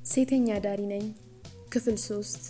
ሴተኛ አዳሪ ነኝ። ክፍል ሶስት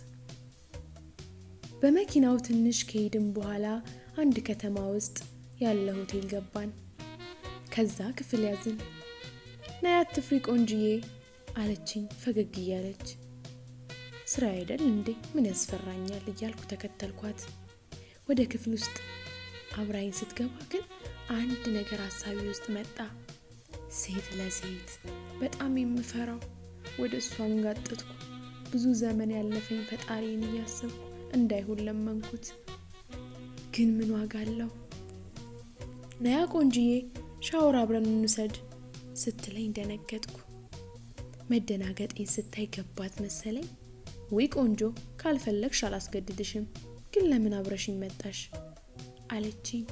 በመኪናው ትንሽ ከሄድን በኋላ አንድ ከተማ ውስጥ ያለ ሆቴል ገባን። ከዛ ክፍል ያዝን። ነይ አትፍሪ ቆንጅዬ አለችኝ ፈገግ እያለች። ስራ አይደል እንዴ ምን ያስፈራኛል እያልኩ ተከተልኳት። ወደ ክፍል ውስጥ አብራኝ ስትገባ ግን አንድ ነገር ሀሳቢ ውስጥ መጣ። ሴት ለሴት በጣም የምፈራው ወደ እሷ አንጋጠጥኩ። ብዙ ዘመን ያለፈኝ ፈጣሪን እያሰብኩ እንዳይሆን ለመንኩት። ግን ምን ዋጋ አለው? ነያ ቆንጅዬ ሻወር አብረን እንውሰድ ስትለኝ ደነገጥኩ። መደናገጤን ስታይ ገባት መሰለኝ። ወይ ቆንጆ ካልፈለግሽ አላስገድድሽም፣ ግን ለምን አብረሽኝ መጣሽ አለችኝ።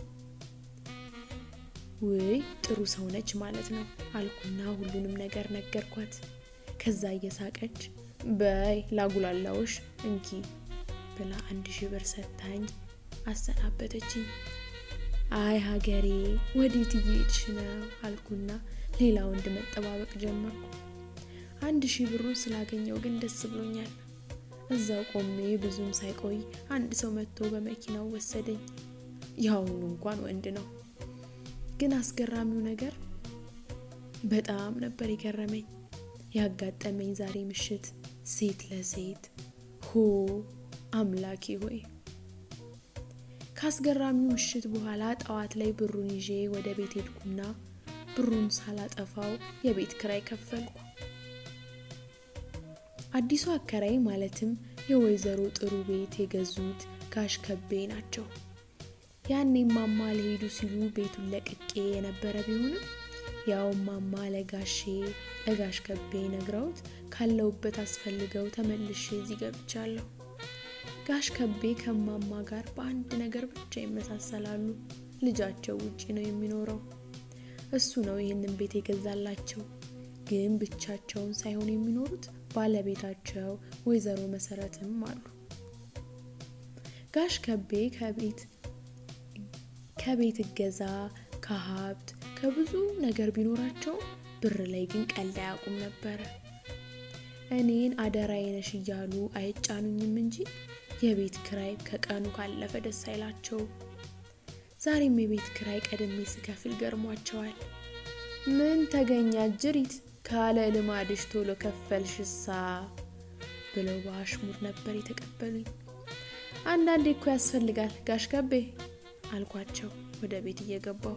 ውይ ጥሩ ሰው ነች ማለት ነው አልኩና ሁሉንም ነገር ነገርኳት። ከዛ እየሳቀች በይ ላጉላላውሽ እንኪ ብላ አንድ ሺህ ብር ሰታኝ አሰናበተችኝ። አይ ሀገሬ ወዴት እየሄድሽ ነው አልኩና ሌላ ወንድ መጠባበቅ ጀመርኩ። አንድ ሺህ ብሩን ስላገኘው ግን ደስ ብሎኛል። እዛው ቆሜ ብዙም ሳይቆይ አንድ ሰው መጥቶ በመኪናው ወሰደኝ። ያሁኑ እንኳን ወንድ ነው። ግን አስገራሚው ነገር በጣም ነበር የገረመኝ ያጋጠመኝ ዛሬ ምሽት ሴት ለሴት ሆ አምላኬ ሆይ። ከአስገራሚው ምሽት በኋላ ጠዋት ላይ ብሩን ይዤ ወደ ቤት ሄድኩና ብሩን ሳላጠፋው የቤት ክራይ ከፈልኩ። አዲሱ አከራይ ማለትም የወይዘሮ ጥሩ ቤት የገዙት ጋሽ ከቤ ናቸው። ያኔ ማማ ሊሄዱ ሲሉ ቤቱን ለቅቄ የነበረ ቢሆንም ያው ማማ ለጋሼ ለጋሽ ከቤ ነግረውት ካለውበት አስፈልገው ተመልሼ እዚህ ገብቻለሁ። ጋሽ ከቤ ከማማ ጋር በአንድ ነገር ብቻ ይመሳሰላሉ። ልጃቸው ውጪ ነው የሚኖረው። እሱ ነው ይህንን ቤት የገዛላቸው። ግን ብቻቸውን ሳይሆን የሚኖሩት ባለቤታቸው ወይዘሮ መሰረትም አሉ። ጋሽ ከቤ ከቤት ከቤት እገዛ ከሀብት ከብዙ ነገር ቢኖራቸው ብር ላይ ግን ቀልድ አያውቁም ነበረ። እኔን አደራዬ ነሽ እያሉ አይጫኑኝም እንጂ የቤት ክራይ ከቀኑ ካለፈ ደስ አይላቸው። ዛሬም የቤት ክራይ ቀድሜ ስከፍል ገርሟቸዋል። ምን ተገኛ ጅሪት ካለ ልማድሽ ቶሎ ከፈልሽሳ ብለው በአሽሙር ነበር የተቀበሉኝ። አንዳንዴ እኮ ያስፈልጋል ጋሽ ከቤ አልኳቸው ወደ ቤት እየገባው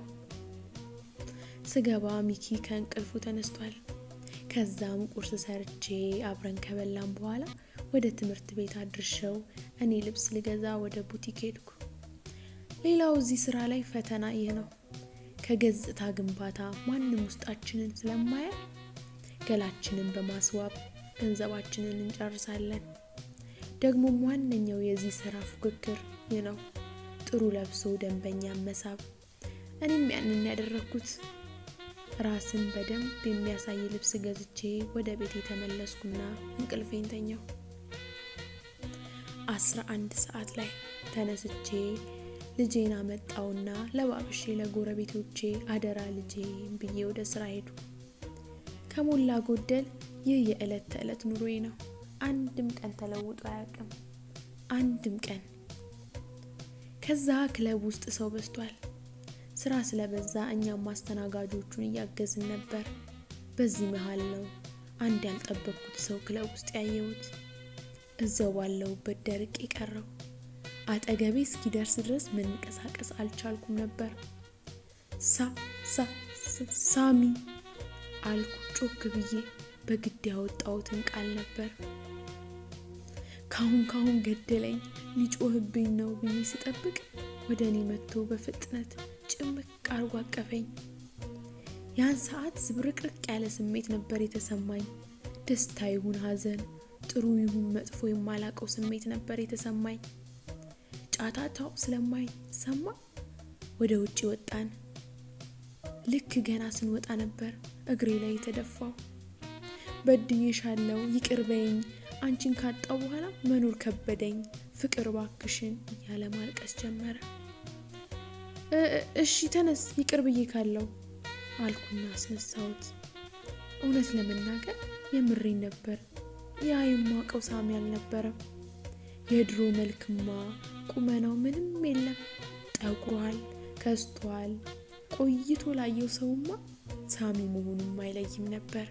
ስገባ ሚኪ ከእንቅልፉ ተነስቷል። ከዛም ቁርስ ሰርቼ አብረን ከበላም በኋላ ወደ ትምህርት ቤት አድርሸው እኔ ልብስ ልገዛ ወደ ቡቲክ ሄድኩ። ሌላው እዚህ ስራ ላይ ፈተና ይህ ነው። ከገጽታ ግንባታ ማንም ውስጣችንን ስለማያ ገላችንን በማስዋብ ገንዘባችንን እንጨርሳለን። ደግሞም ዋነኛው የዚህ ስራ ፉክክር ይህ ነው፣ ጥሩ ለብሶ ደንበኛ መሳብ። እኔም ያንን ያደረግኩት ራስን በደንብ የሚያሳይ ልብስ ገዝቼ ወደ ቤት የተመለስኩና እንቅልፌን ተኛው። አስራ አንድ ሰዓት ላይ ተነስቼ ልጄን አመጣውና ለባብሼ ለጎረቤቶቼ አደራ ልጄን ብዬ ወደ ስራ ሄዱ። ከሞላ ጎደል ይህ የዕለት ተዕለት ኑሮዬ ነው። አንድም ቀን ተለውጦ አያውቅም። አንድም ቀን። ከዛ ክለብ ውስጥ ሰው በዝቷል። ስራ ስለበዛ እኛም ማስተናጋጆቹን እያገዝን ነበር። በዚህ መሀል ነው አንድ ያልጠበቅኩት ሰው ክለብ ውስጥ ያየሁት። እዛው ባለሁበት ደርቅ የቀረው አጠገቤ እስኪደርስ ድረስ መንቀሳቀስ አልቻልኩም ነበር። ሳ ሳ ሳሚ አልኩ ጮክ ብዬ በግድ ያወጣሁትን ቃል ነበር። ካሁን ካሁን ገደለኝ ሊጮህብኝ ነው ብዬ ስጠብቅ ወደ እኔ መጥቶ በፍጥነት ጭምቅ አርጎ አቀፈኝ። ያን ሰዓት ዝብርቅርቅ ያለ ስሜት ነበር የተሰማኝ። ደስታ ይሁን ሐዘን፣ ጥሩ ይሁን መጥፎ የማላቀው ስሜት ነበር የተሰማኝ። ጫታታው ስለማይሰማ ወደ ውጭ ወጣን። ልክ ገና ስንወጣ ነበር እግሬ ላይ የተደፋው። በድዬሻለሁ፣ ይቅር በይኝ፣ አንቺን ካጣው በኋላ መኖር ከበደኝ፣ ፍቅር ባክሽን እያለ ማልቀስ ጀመረ። እሺ ተነስ፣ ይቅር ብዬ ካለው አልኩና አስነሳሁት። እውነት ለመናገር የምሬን ነበር። ያ የማውቀው ሳሚ አልነበረም። የድሮ መልክማ ቁመናው ምንም የለም። ጠቁሯል፣ ከስቷል። ቆይቶ ላየው ሰውማ ሳሚ መሆኑም አይለይም ነበር።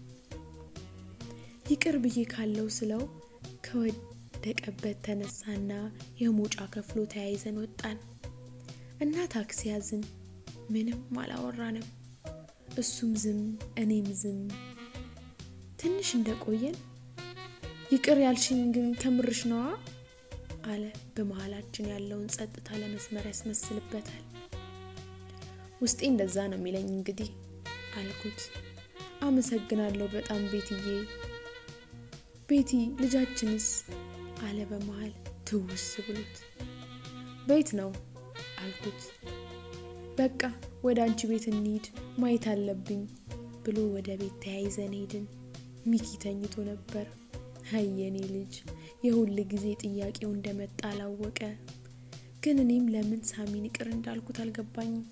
ይቅር ብዬ ካለው ስለው ከወደቀበት ተነሳና የሞጫ ከፍሎ ተያይዘን ወጣን እና ታክሲ ያዝን። ምንም አላወራንም። እሱም ዝም እኔም ዝም። ትንሽ እንደቆየን ይቅር ያልሽኝ ግን ከምርሽ ነዋ አለ። በመሀላችን ያለውን ጸጥታ ለመስመር ያስመስልበታል። ውስጤ እንደዛ ነው የሚለኝ እንግዲህ አልኩት። አመሰግናለሁ በጣም ቤትዬ። ቤቲ ልጃችንስ? አለ በመሀል ትውስ ብሎት። ቤት ነው አልኩት። በቃ ወደ አንቺ ቤት እንሂድ ማየት አለብኝ ብሎ ወደ ቤት ተያይዘን ሄድን። ሚኪ ተኝቶ ነበር። ሀየኔ ልጅ የሁል ጊዜ ጥያቄው እንደመጣ አላወቀ። ግን እኔም ለምን ሳሚን ይቅር እንዳልኩት አልገባኝም።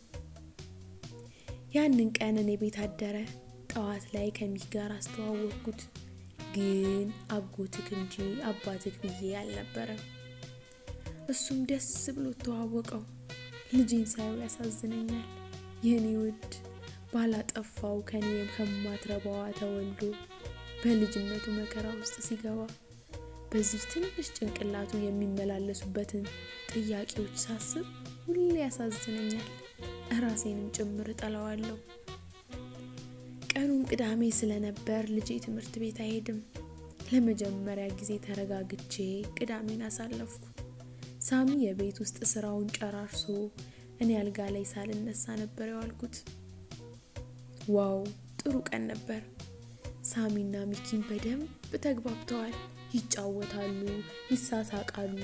ያንን ቀን እኔ ቤት አደረ። ጠዋት ላይ ከሚኪ ጋር አስተዋወቅኩት። ግን አጎትክ እንጂ አባትክ ብዬ አልነበረም። እሱም ደስ ብሎ ተዋወቀው። ልጄን ሳየው ያሳዝነኛል። የኔ ውድ ባላጠፋው ከኔ ከማትረባዋ ተወልዶ በልጅነቱ መከራ ውስጥ ሲገባ በዚህ ትንሽ ጭንቅላቱ የሚመላለሱበትን ጥያቄዎች ሳስብ ሁሌ ያሳዝነኛል። እራሴንም ጭምር እጠላዋለሁ። ቀኑም ቅዳሜ ስለነበር ልጄ ትምህርት ቤት አይሄድም። ለመጀመሪያ ጊዜ ተረጋግቼ ቅዳሜን አሳለፍኩ። ሳሚ የቤት ውስጥ ስራውን ጨራርሶ እኔ አልጋ ላይ ሳልነሳ ነበር የዋልኩት። ዋው ጥሩ ቀን ነበር። ሳሚና ሚኪን በደንብ ተግባብተዋል። ይጫወታሉ፣ ይሳሳቃሉ።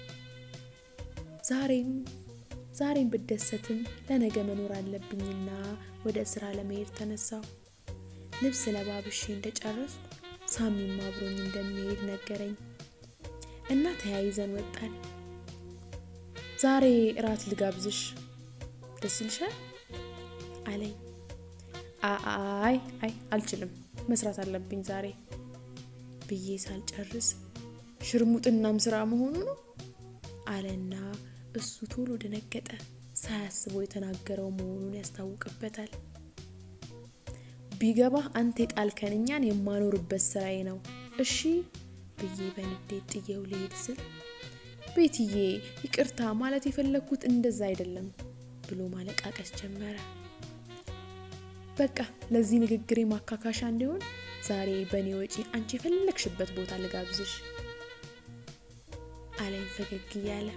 ዛሬም ዛሬም ብደሰትም ለነገ መኖር አለብኝና ወደ ስራ ለመሄድ ተነሳው። ልብስ ለባብሼ እንደጨረስኩ ሳሚም አብሮኝ እንደሚሄድ ነገረኝ እና ተያይዘን ወጣን። ዛሬ እራት ልጋብዝሽ ደስ ይልሻል አለኝ። አይ አይ አልችልም፣ መስራት አለብኝ ዛሬ ብዬ ሳልጨርስ ሽርሙጥናም ስራ መሆኑ ነው አለና እሱ ቶሎ ደነገጠ። ሳያስበው የተናገረው መሆኑን ያስታውቅበታል። ቢገባህ አንተ የጣልከን እኛን የማኖርበት ስራዬ ነው እሺ ብዬ በንዴት ጥዬው ልሄድ ስል ቤትዬ ይቅርታ ማለት የፈለግኩት እንደዛ አይደለም ብሎ ማለቃቀስ ጀመረ። በቃ ለዚህ ንግግሬ ማካካሻ እንዲሆን ዛሬ በእኔ ወጪ አንቺ የፈለግሽበት ቦታ ልጋብዝሽ አለኝ ፈገግ እያለ።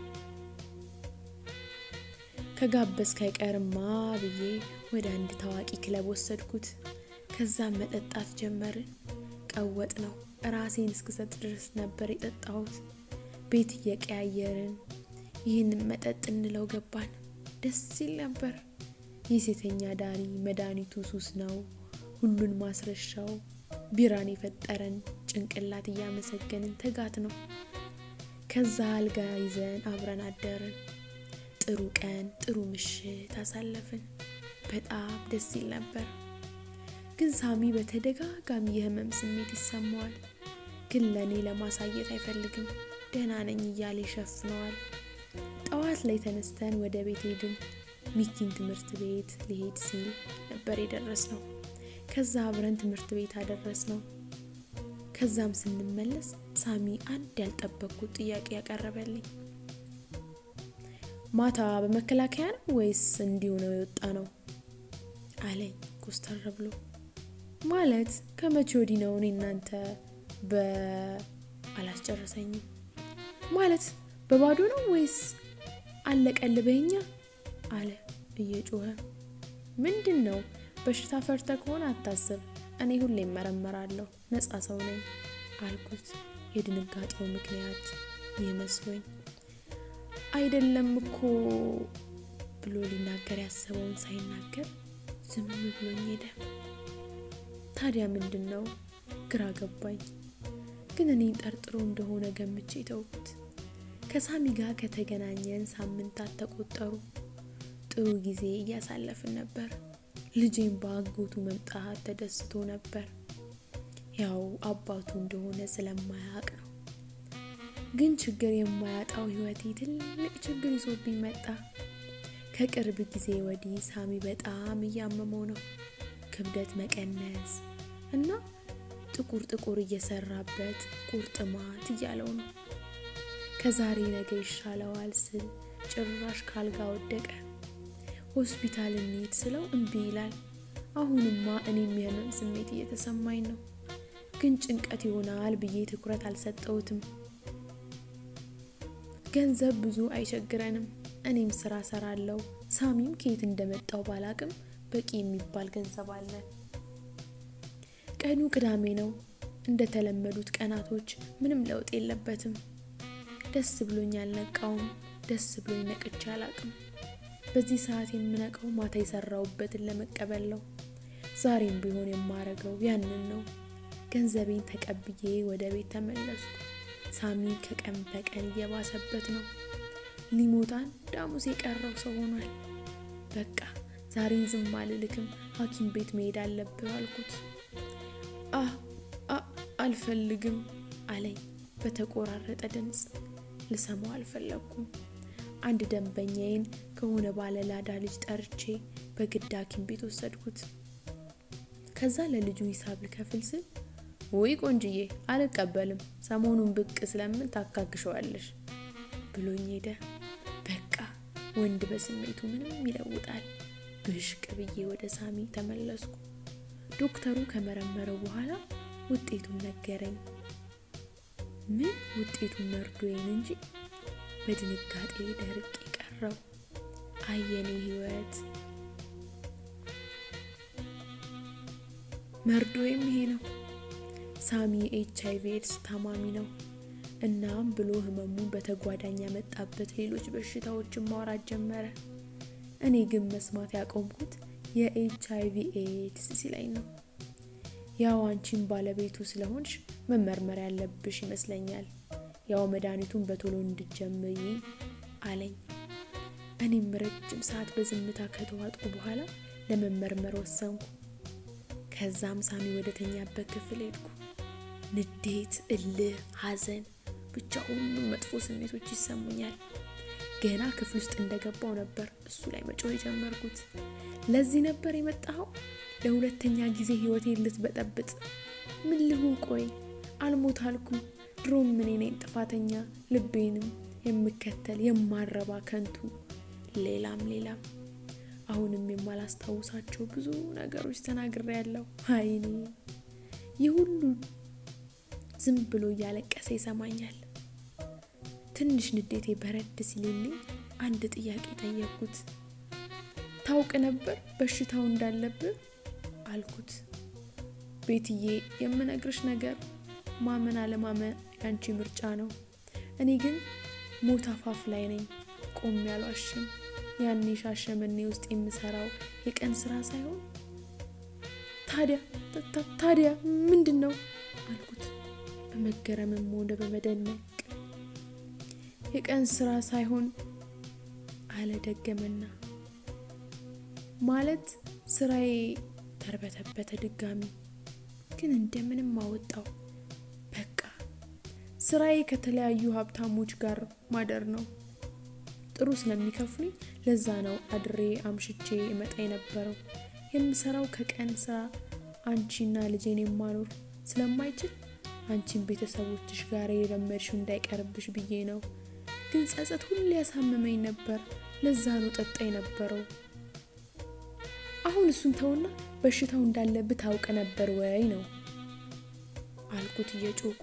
ከጋበዝክ አይቀርማ ብዬ ወደ አንድ ታዋቂ ክለብ ወሰድኩት። ከዛም መጠጣት ጀመርን። ቀወጥ ነው ራሴን እስክሰጥ ድረስ ነበር የጠጣሁት። ቤት እየቀያየርን ይህንን መጠጥ እንለው ገባን። ደስ ሲል ነበር። የሴተኛ ዳሪ መድኃኒቱ ሱስ ነው፣ ሁሉን ማስረሻው ቢራን የፈጠረን ጭንቅላት እያመሰገንን ተጋት ነው። ከዛ አልጋ ይዘን አብረን አደርን። ጥሩ ቀን ጥሩ ምሽት አሳለፍን። በጣም ደስ ሲል ነበር። ግን ሳሚ በተደጋጋሚ የህመም ስሜት ይሰማዋል። ግን ለእኔ ለማሳየት አይፈልግም። ደህና ነኝ እያለ ይሸፍነዋል። ጠዋት ላይ ተነስተን ወደ ቤት ሄድን። ሚኪን ትምህርት ቤት ሊሄድ ሲል ነበር የደረስ ነው። ከዛ አብረን ትምህርት ቤት አደረስ ነው። ከዛም ስንመለስ ሳሚ አንድ ያልጠበቅኩት ጥያቄ ያቀረበልኝ ማታ በመከላከያ ነው ወይስ እንዲሁ ነው የወጣ ነው አለኝ ኮስተር ብሎ። ማለት ከመቼ ወዲህ ነው እኔ እናንተ በ አላስጨረሰኝም። ማለት በባዶ ነው ወይስ አለቀልበኛ አለ እየጮኸ። ምንድን ነው በሽታ ፈርተ ከሆነ አታስብ፣ እኔ ሁሌ እመረመራለሁ፣ ነፃ ሰው ነኝ አልኩት። የድንጋጤው ምክንያት ይመስሎኝ አይደለም እኮ ብሎ ሊናገር ያሰበውን ሳይናገር ዝም ብሎኝ ሄደ። ታዲያ ምንድን ነው ግራ ገባኝ። ግን እኔን ጠርጥሮ እንደሆነ ገምቼ ተውኩት። ከሳሚ ጋር ከተገናኘን ሳምንታት ተቆጠሩ። ጥሩ ጊዜ እያሳለፍን ነበር። ልጄን በአጎቱ መምጣት ተደስቶ ነበር። ያው አባቱ እንደሆነ ስለማያውቅ ነው። ግን ችግር የማያጣው ህይወቴ ትልቅ ችግር ይዞብኝ መጣ። ከቅርብ ጊዜ ወዲህ ሳሚ በጣም እያመመው ነው። ክብደት መቀነስ እና ጥቁር ጥቁር እየሰራበት ቁርጥማት እያለው ነው። ከዛሬ ነገ ይሻለዋል ስል ጭራሽ ካልጋ ወደቀ። ሆስፒታል እንሂድ ስለው እምቢ ይላል። አሁንማ እኔም የህመም ስሜት እየተሰማኝ ነው፣ ግን ጭንቀት ይሆናል ብዬ ትኩረት አልሰጠሁትም። ገንዘብ ብዙ አይቸግረንም። እኔም ስራ ሰራለው። ሳሚም ከየት እንደመጣው ባላቅም በቂ የሚባል ገንዘብ አለን። ቀኑ ቅዳሜ ነው። እንደተለመዱት ቀናቶች ምንም ለውጥ የለበትም። ደስ ብሎኝ አልነቃውም። ደስ ብሎኝ ነቅቼ አላቅም። በዚህ ሰዓት የምነቀው ማታ የሰራውበትን ለመቀበል ነው። ዛሬም ቢሆን የማረገው ያንን ነው። ገንዘቤን ተቀብዬ ወደ ቤት ተመለስኩ። ሳሚ ከቀን በቀን እየባሰበት ነው። ሊሞት አንድ ሐሙስ የቀረው ሰው ሆኗል። በቃ ዛሬን ዝም አልልክም፣ ሐኪም ቤት መሄድ አለብህ አልኩት። አህ አልፈልግም አለኝ በተቆራረጠ ድምፅ። ልሰማው አልፈለግኩም። አንድ ደንበኛዬን ከሆነ ባለላዳ ልጅ ጠርቼ በግድ ሐኪም ቤት ወሰድኩት። ከዛ ለልጁ ሂሳብ ልከፍል ስል ውይ ቆንጅዬ አልቀበልም፣ ሰሞኑን ብቅ ስለምን ታካክሸዋለሽ ብሎኝ ሄደ። በቃ ወንድ በስሜቱ ምንም ይለውጣል። ብሽቅ ብዬ ወደ ሳሚ ተመለስኩ። ዶክተሩ ከመረመረው በኋላ ውጤቱን ነገረኝ። ምን ውጤቱን መርዶዬን እንጂ በድንጋጤ ደርቅ የቀረው አየኔ ህይወት መርዶዬም ይሄ ነው። ሳሚ የኤች አይቪ ኤድስ ታማሚ ነው። እናም ብሎ ህመሙን በተጓዳኝ ያመጣበት ሌሎች በሽታዎችን ማውራት ጀመረ። እኔ ግን መስማት ያቆምኩት የኤች አይቪ ኤድስ ሲለኝ ነው። ያው አንቺን ባለቤቱ ስለሆንሽ መመርመር ያለብሽ ይመስለኛል። ያው መድኃኒቱን በቶሎ እንድጀምሪ አለኝ። እኔም ረጅም ሰዓት በዝምታ ከተዋጥኩ በኋላ ለመመርመር ወሰንኩ። ከዛም ሳሚ ወደ ተኛበት ክፍል ሄድኩ። ንዴት፣ እልህ፣ ሐዘን ብቻ ሁሉም መጥፎ ስሜቶች ይሰሙኛል። ገና ክፍል ውስጥ እንደገባው ነበር እሱ ላይ መጮህ የጀመርኩት። ለዚህ ነበር የመጣኸው? ለሁለተኛ ጊዜ ህይወቴን ልትበጠብጥ? ምን ልሁን? ቆይ አልሞት አልኩ። ድሮም እኔ ነኝ ጥፋተኛ፣ ልቤንም የምከተል የማረባ ከንቱ፣ ሌላም ሌላም። አሁንም የማላስታውሳቸው ብዙ ነገሮች ተናግሬያለሁ። አይኔ ይህ ሁሉ ዝም ብሎ እያለቀሰ ይሰማኛል። ትንሽ ንዴቴ በረድ ሲልልኝ አንድ ጥያቄ ጠየቅኩት። ታውቅ ነበር በሽታው እንዳለብህ አልኩት። ቤትዬ፣ የምነግርሽ ነገር ማመን አለማመን ያንቺ ምርጫ ነው። እኔ ግን ሞት አፋፍ ላይ ነኝ። ቆሜ አልዋሽም። ያኔ ሻሸመኔ ውስጥ የምሰራው የቀን ስራ ሳይሆን ታዲያ ታዲያ ምንድን ነው አልኩት በመገረምም ሆነ በመደነቅ የቀን ስራ ሳይሆን አለ ደገመና ማለት ስራዬ ተርበተበተ ድጋሚ ግን እንደምንም አወጣው በቃ ስራዬ ከተለያዩ ሀብታሞች ጋር ማደር ነው ጥሩ ስለሚከፍሉኝ ለዛ ነው አድሬ አምሽቼ እመጣ የነበረው የምሰራው ከቀን ስራ አንቺና ልጄን የማኖር ስለማይችል አንቺን ቤተሰቦችሽ ጋር የለመድሽው እንዳይቀርብሽ ብዬ ነው ግን ጸጸት ሁሌ ያሳመመኝ ነበር ለዛ ነው ጠጣ የነበረው አሁን እሱን ተውና በሽታው እንዳለብህ ታውቅ ነበር ወይ ነው አልኩት እየጮኩ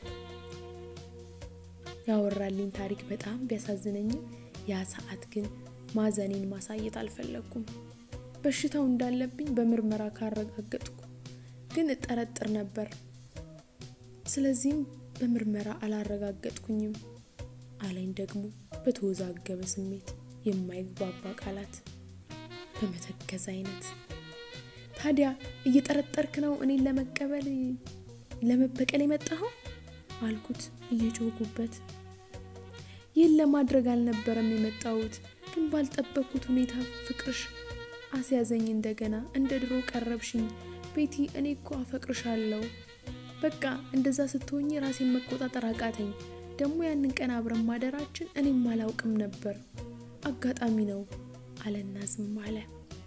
ያወራልኝ ታሪክ በጣም ቢያሳዝነኝም ያ ሰዓት ግን ማዘኔን ማሳየት አልፈለግኩም በሽታው እንዳለብኝ በምርመራ ካረጋገጥኩ ግን እጠረጥር ነበር ስለዚህም በምርመራ አላረጋገጥኩኝም አለኝ ደግሞ በተወዛገበ ስሜት የማይግባባ ቃላት በመተከዝ አይነት ታዲያ እየጠረጠርክ ነው እኔን ለመቀበል ለመበቀል የመጣኸው አልኩት እየጮኩበት ይህን ለማድረግ አልነበረም የመጣሁት ግን ባልጠበቅኩት ሁኔታ ፍቅርሽ አስያዘኝ እንደገና እንደ ድሮ ቀረብሽኝ ቤቲ እኔ እኮ አፈቅርሻለሁ በቃ እንደዛ ስትሆኝ ራሴን መቆጣጠር አቃተኝ። ደግሞ ያንን ቀን አብረን ማደራችን እኔም አላውቅም ነበር፣ አጋጣሚ ነው አለና ዝም አለ።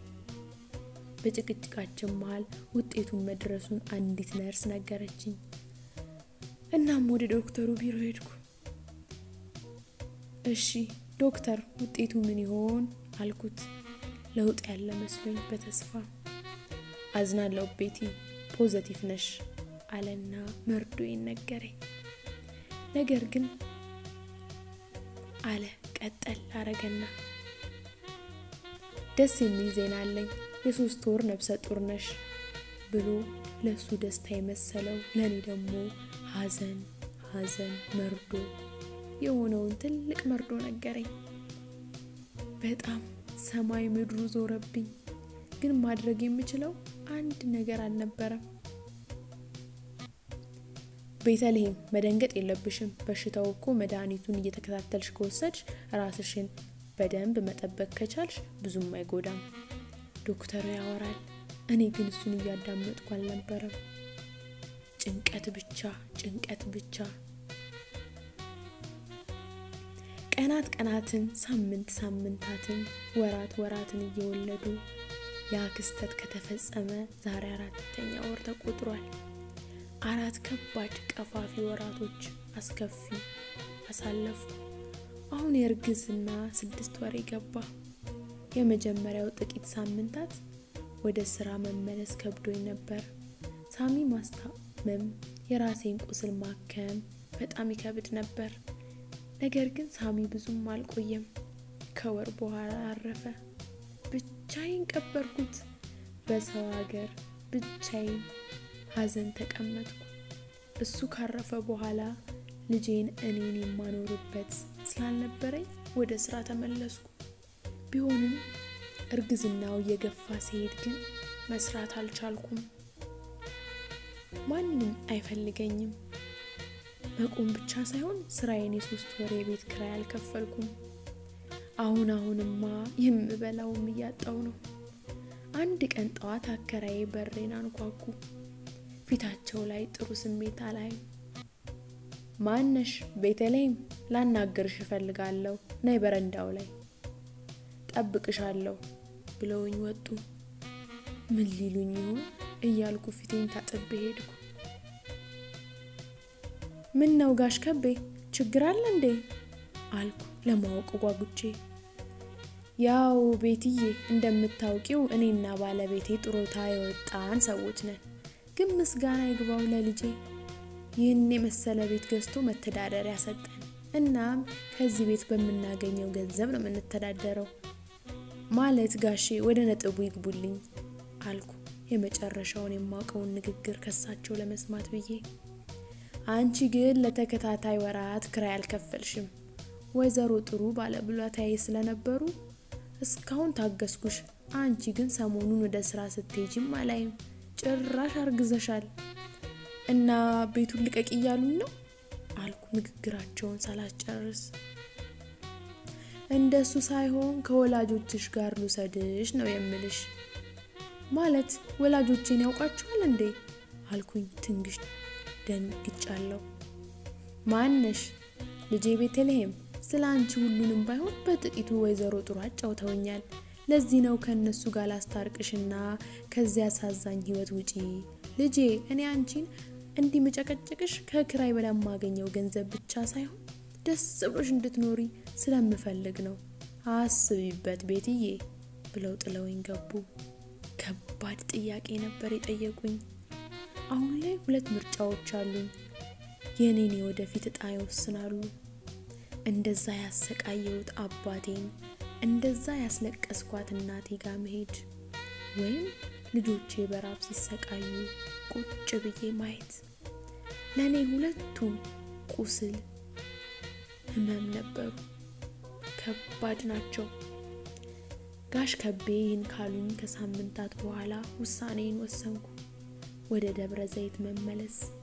በጭቅጭቃችን መሀል ውጤቱን መድረሱን አንዲት ነርስ ነገረችኝ። እናም ወደ ዶክተሩ ቢሮ ሄድኩ። እሺ ዶክተር፣ ውጤቱ ምን ይሆን አልኩት፣ ለውጥ ያለ መስሎኝ በተስፋ አዝናለሁ ቤቲ፣ ፖዘቲቭ ነሽ አለና መርዶዬን ነገረኝ። ነገር ግን አለ ቀጠል አረገና ደስ የሚል ዜና አለኝ የሶስት ወር ነብሰ ጡር ነሽ ብሎ ለሱ ደስታ የመሰለው ለእኔ ደግሞ ሐዘን ሐዘን መርዶ የሆነውን ትልቅ መርዶ ነገረኝ። በጣም ሰማይ ምድሩ ዞረብኝ። ግን ማድረግ የምችለው አንድ ነገር አልነበረም። ቤተልሔም መደንገጥ የለብሽም። በሽታው እኮ መድኃኒቱን እየተከታተልሽ ከወሰድሽ ራስሽን በደንብ መጠበቅ ከቻልሽ ብዙም አይጎዳም። ዶክተሩ ያወራል። እኔ ግን እሱን እያዳመጥኩ አልነበረም። ጭንቀት ብቻ ጭንቀት ብቻ። ቀናት ቀናትን፣ ሳምንት ሳምንታትን፣ ወራት ወራትን እየወለዱ ያ ክስተት ከተፈጸመ ዛሬ አራተኛ ወር ተቆጥሯል። አራት ከባድ ቀፋፊ ወራቶች አስከፊ አሳለፉ። አሁን የእርግዝና ስድስት ወር ገባ። የመጀመሪያው ጥቂት ሳምንታት ወደ ስራ መመለስ ከብዶኝ ነበር። ሳሚ ማስታመም፣ የራሴን ቁስል ማከም በጣም ይከብድ ነበር። ነገር ግን ሳሚ ብዙም አልቆየም። ከወር በኋላ አረፈ። ብቻዬን ቀበርኩት። በሰው ሀገር ብቻዬን ሀዘን ተቀመጥኩ። እሱ ካረፈ በኋላ ልጄን እኔን የማኖርበት ስላልነበረኝ ወደ ስራ ተመለስኩ። ቢሆንም እርግዝናው እየገፋ ሲሄድ ግን መስራት አልቻልኩም። ማንም አይፈልገኝም። መቆም ብቻ ሳይሆን ስራዬን የሶስት ወር የቤት ክራይ አልከፈልኩም። አሁን አሁንማ የምበላውም እያጣው ነው። አንድ ቀን ጠዋት አከራዬ በሬን አንኳኩ። ፊታቸው ላይ ጥሩ ስሜት አላይም። ማነሽ? ቤተልሔም፣ ላናገርሽ እፈልጋለሁ። ነይ በረንዳው ላይ ጠብቅሻለሁ ብለውኝ ወጡ። ምን ሊሉኝ ይሆን እያልኩ ፊቴን ታጥቤ ሄድኩ። ምን ነው ጋሽ ከቤ ችግር አለ እንዴ አልኩ ለማወቅ ጓጉቼ። ያው ቤትዬ እንደምታውቂው እኔና ባለቤቴ ጥሮታ የወጣን ሰዎች ነን። ግን ምስጋና ይግባው ለልጄ ይህን የመሰለ ቤት ገዝቶ መተዳደሪያ ሰጠን። እናም ከዚህ ቤት በምናገኘው ገንዘብ ነው የምንተዳደረው። ማለት ጋሼ ወደ ነጥቡ ይግቡልኝ አልኩ የመጨረሻውን የማውቀውን ንግግር ከሳቸው ለመስማት ብዬ። አንቺ ግን ለተከታታይ ወራት ክራይ አልከፈልሽም። ወይዘሮ ጥሩ ባለብሎታዬ ስለነበሩ እስካሁን ታገስኩሽ። አንቺ ግን ሰሞኑን ወደ ስራ ስትሄጂም አላይም። ጭራሽ አርግዘሻል እና ቤቱን ልቀቅ እያሉኝ ነው አልኩ ንግግራቸውን ሳላስጨርስ። እንደሱ ሳይሆን ከወላጆችሽ ጋር ልውሰድሽ ነው የምልሽ። ማለት ወላጆቼን ያውቃችኋል እንዴ አልኩኝ ትንግሽ ደንግጫለሁ። ማነሽ? ልጄ ቤተልሔም። ስለ አንቺ ሁሉንም ባይሆን በጥቂቱ ወይዘሮ ጥሩ አጫውተውኛል። ለዚህ ነው ከእነሱ ጋር ላስታርቅሽና ከዚያ አሳዛኝ ህይወት ውጪ ልጄ። እኔ አንቺን እንዲህ መጨቀጨቅሽ ከክራይ በለማገኘው ገንዘብ ብቻ ሳይሆን ደስ ብሎሽ እንድትኖሪ ስለምፈልግ ነው። አስቢበት ቤትዬ ብለው ጥለውኝ ገቡ። ከባድ ጥያቄ ነበር የጠየቁኝ። አሁን ላይ ሁለት ምርጫዎች አሉኝ። የእኔን የወደፊት እጣ ይወስናሉ። እንደዛ ያሰቃየሁት አባቴን እንደዛ ያስለቀስኳት እናቴ ጋር መሄድ ወይም ልጆቼ በራብ ሲሰቃዩ ቁጭ ብዬ ማየት። ለእኔ ሁለቱም ቁስል፣ ህመም ነበሩ። ከባድ ናቸው። ጋሽ ከቤ ይህን ካሉኝ ከሳምንታት በኋላ ውሳኔን ወሰንኩ። ወደ ደብረ ዘይት መመለስ